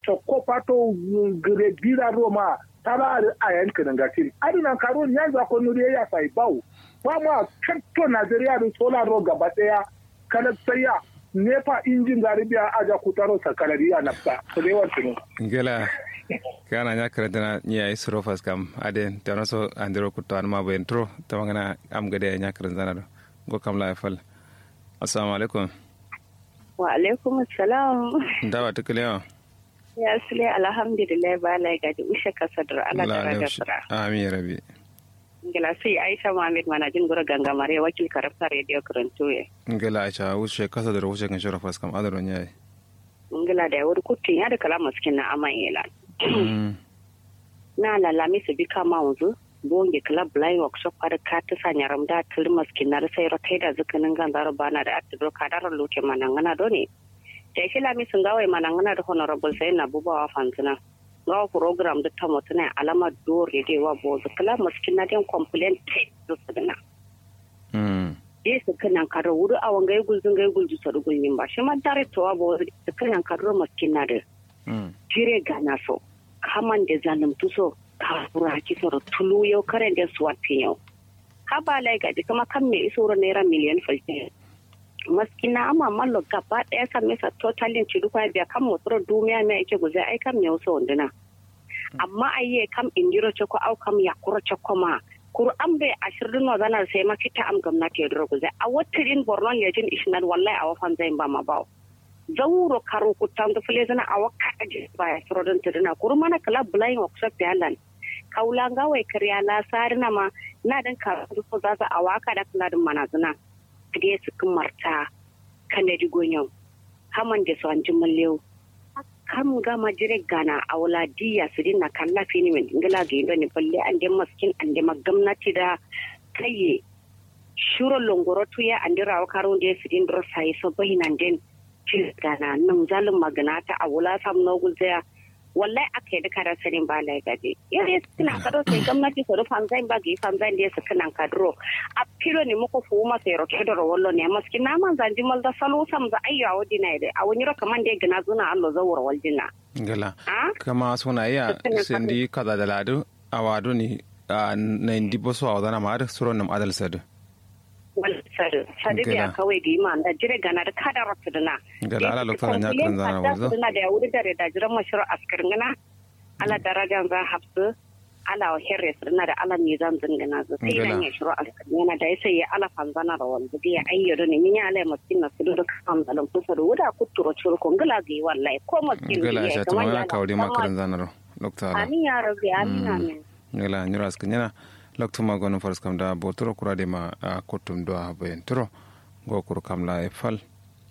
chokko pato gre gira roma tara a yan kan gasiri adina karo ya za ko nuri ya sai bawo ba ma kanto Najeriya da solar ro gaba daya kana saya nepa injin garibiya aja kutaro sakalariya nafsa to dai wato gela kana nya kredana nya isro fas kam ade tano so andiro kutto an ma ben tro tamangana am gade nya kredana do go kam la fal assalamu alaikum wa alaikum assalam dawa tukule yo ya sule alhamdulillah ba la ga di ushe kasadar ala da da sara amin rabi ngila sai aisha muhammad manajin gura gangamare wakil karafta radio karantoye ngila aisha ushe kasadar ushe kan shora fas kam adaro nya ngila da wuri kutun ya da kala maskin na aman yela na lalami su bi kama wanzu bonge club blind workshop har ka ta sanya ramda tilmas kinar sai rotai da zukanin ganzaro bana da atidro kadar loke manangana doni da shi lami sun gawai manangana da honorable sai na bubawa fanzina gawa program da ta mutuna alama dore da wa bozu club maskin na den complaint tai da sudana je su kanan karo wuri a wanga ya gulzun ga gulzu sa rugulmin ba shi ma dare to wa bozu su kanan karo maskin na da jire gana so kaman da zalim tuso kafura kisar tulu yau karen da su wata yau haba lai gaji kuma kan mai iso naira miliyan fulfin maskina ama mallo gaba daya kan mesa totalin ci duka biya kan motsoro duniya mai ake guzai ai kan mai wasu wanduna amma ayye kam indiro choko au kam yakuro choko ma kuru an bai ashirin no zanar sai ma fita am gwamnati ya duro guzai a watirin borno lejin ishinar wallahi a wafan zai ba ma bawo zawuro karo kutan da fule zana a wakka aje ba ya suro don tuduna kuru mana kala bulayin workshop ya lan kaula ga wai karya la sarina ma na dan ka ko za za a waka da kula din mana zuna kide su kun marta kan da digonyo haman da su an ji mallew kam ga majire gana a wala diya su dinna kalla fini min ngala ga indo ne balle an de maskin an de magamnati da kaye shuro longoro tuya an dira wa karo de su din dro sai so bahinan den gana nan zalin magana ta a wula sam no gulzaya wallahi aka yi duka sanin ba lai gaje yare suna kado sai gwamnati su rufan zai ba ga ifan zai da su kanan kadro a filo ne muku fu ma sai roke da wallo ne maski na man zanji mal da salo sam za ayya wadi na da a wani roka man da gina zuna allo zawar waljina gala kama suna iya sindi kaza da ladu a wado ne na indi boso a wadana ma da suron nam adal sadu sadu sadu biya kawai da ima da jire gana da kada rasu dana gala ala lokacin ya kan zana wanzu dana da ya wuri da da jiran mashirar askarin gana ala darajan za hafsu ala wa herre su dana da ala mai zan zingana zu sai nan ya shiro askarin yana da ya sai ya ala fanzana da wanzu da ya ayyado ne min ya ala maskin na su da kan zalun kusa da wuda kuturo curkun gala ga yi wallahi ko maskin gala ya ta mana kawai makarin zanar lokacin amin ya rabi amin amin gala nyura askin yana loktu ma gono faras kam da botoro kurade ma a kotum do a bayen toro go kur kam la e fal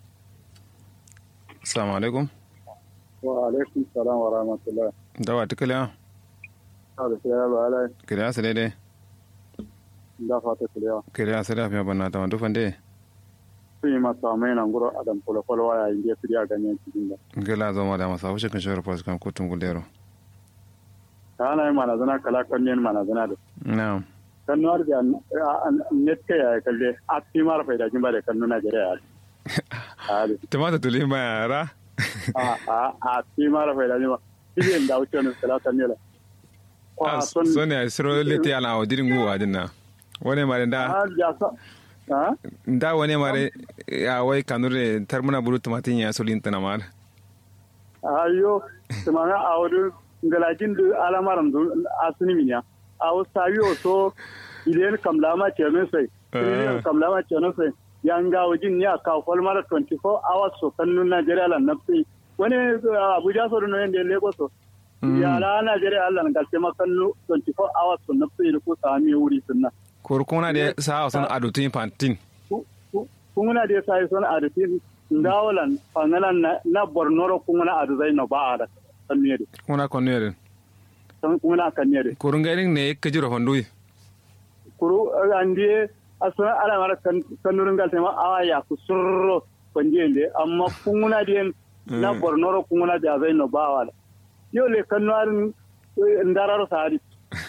assalamu alaikum wa alaikum salam wa rahmatullah dawa tikale a da sai ba ala kire a sede de da fata kiriya kire a sede afya banna ta wandu fande sun yi masa mai nan guro adam kula kula waya inda kiriya ganyen cikin da gela zo ma da masa wuce kan shawar faras kam kotum guldero ta ana yi manazana kala kanyen manazana da na'am kannuwar da net ka ya kalle a fi mara faida kin ba da kannu Najeriya ya tumata tuli ma yara a a a fi mara faida kin ba idan da wuce ne kala kanne la so ne siro liti ala o dirin guwa dinna wani mare da da wani mare ya wai kanure tarmuna bulu tumatin ya solin tana mar ayo tumana a wurin galajin da alamaran asini minya a wasu sabi wato idan kamlama ce ne sai idan kamlama ce ne sai yan ga wajin ne a kafal mara 24 hours so kannun Najeriya lan nafi wani Abuja so no yende Lagos so ya la Najeriya Allah na galce makallu 24 hours so nafi da ko sami wuri sunna kurkuna da sa son adutin pantin kuna da sai son adutin ndawalan fangalan na Borno kuna adu zai no ba da kanniyar kuna kanniyar kuna kanniyar kurun gairin ne ka jira fandui kuru andie asuna ala mara kanurin gal tema awa ya ku surro konjende amma kunguna dien na bornoro kunguna da zai no bawala yo le kanuarin ndararo sari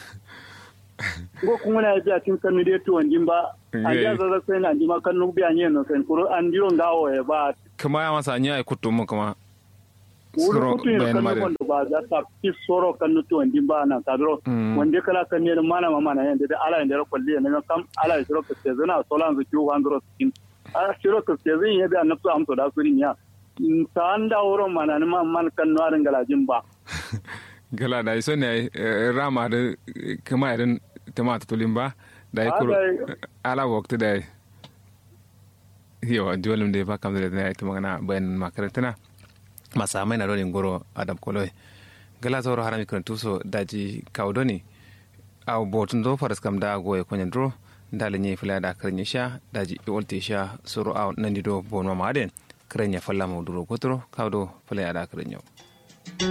go kunguna ya biya tin kanu de to wanjin ba a ja zaza sai na jima kanu biya ne no sai kuru andiro ngawo e ba kuma ya masa anya kutu mu kuma wuri kutu ya kan wanda ba za ta fi soro kan nutu wanda ba na kadro wanda kala kan ne mana mama na yanda da ala yanda kwalli ne kam ala ya shiro ka ce zana solan zu kiwo handro skin a shiro ka ce zan yadda annabtu amso da suri niya ta anda wuro mana ni man man kan nuwarin galajin ba gala da iso ne rama da kuma irin tamata tulin ba da ya kuro ala wakti da yawa jolin da ya ba kamar da ya ta magana bayan makarantana masu amai na rolin goro adam koloi gala zauro harami kan tuso daji kaudoni a botun do faras kam da goye kwanyan dro dalin ya fila da karin sha daji iwolte sha soro a nan dido bon mama aden karin ya falla mu duro kotoro kaudo fila da karin yau